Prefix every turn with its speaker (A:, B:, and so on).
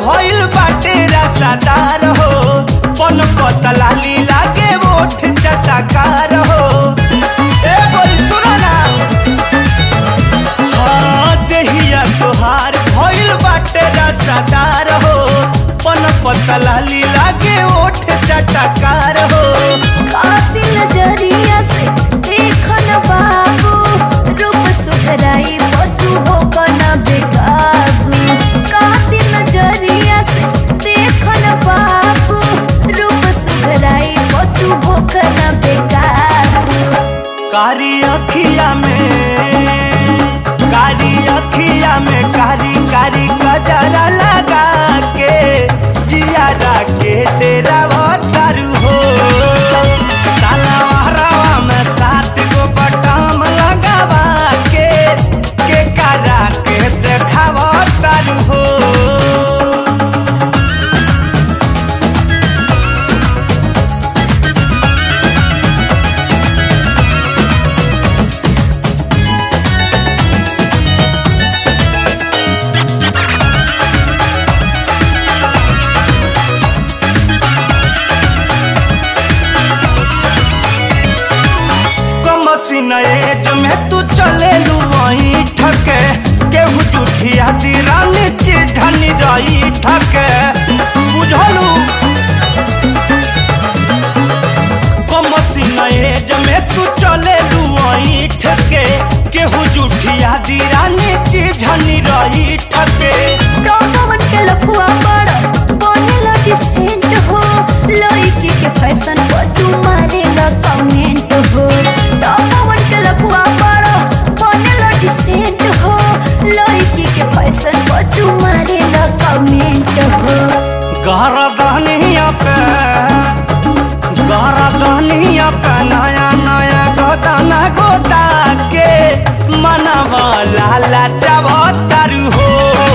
A: भइल बाटे रसादार हो पन पतला लीला के ओठ चटकार हो ए बोल सुनो ना हाँ देहिया तोहार भइल बाटे रसादार हो पन पतला लीला के ओठ चटकार हो
B: कातिल नजरिया से देखन बाबू रूप सुधराई बतू हो कना बेकाबू कातिल नजरिया से देखन बाबू रूप सुधराई बतू हो कना बेकाबू
A: कारी अखिया में कारी अखिया में कारी कारी कजरा लगा के जियारा के डेरा तारू हो साला हरावा में सात गो बटाम लगावा के के करा के देखावा तारू हो कमसिन एज में तू चले लू वहीं ठके केहू जूठिया दीरानी चिझनी रही ठके बुझलू कमसिन एज में तू चले लू वहीं ठके केहू जूठिया दीरानी चिझनी रही ठके
B: डॉगवन के लफुआ बड़ा बनेला डिसेंट हो लड़की के फैशन पर तू मारेला कमेंट हो डॉगवन के लफुआ बड़ा बनेला डिसेंट हो लड़की के फैशन पर तू मारेला कमेंट हो
A: गरदनिया पे गरदनिया पे नया नया गोदाना गोदा के मनवा लाला चावतारू हो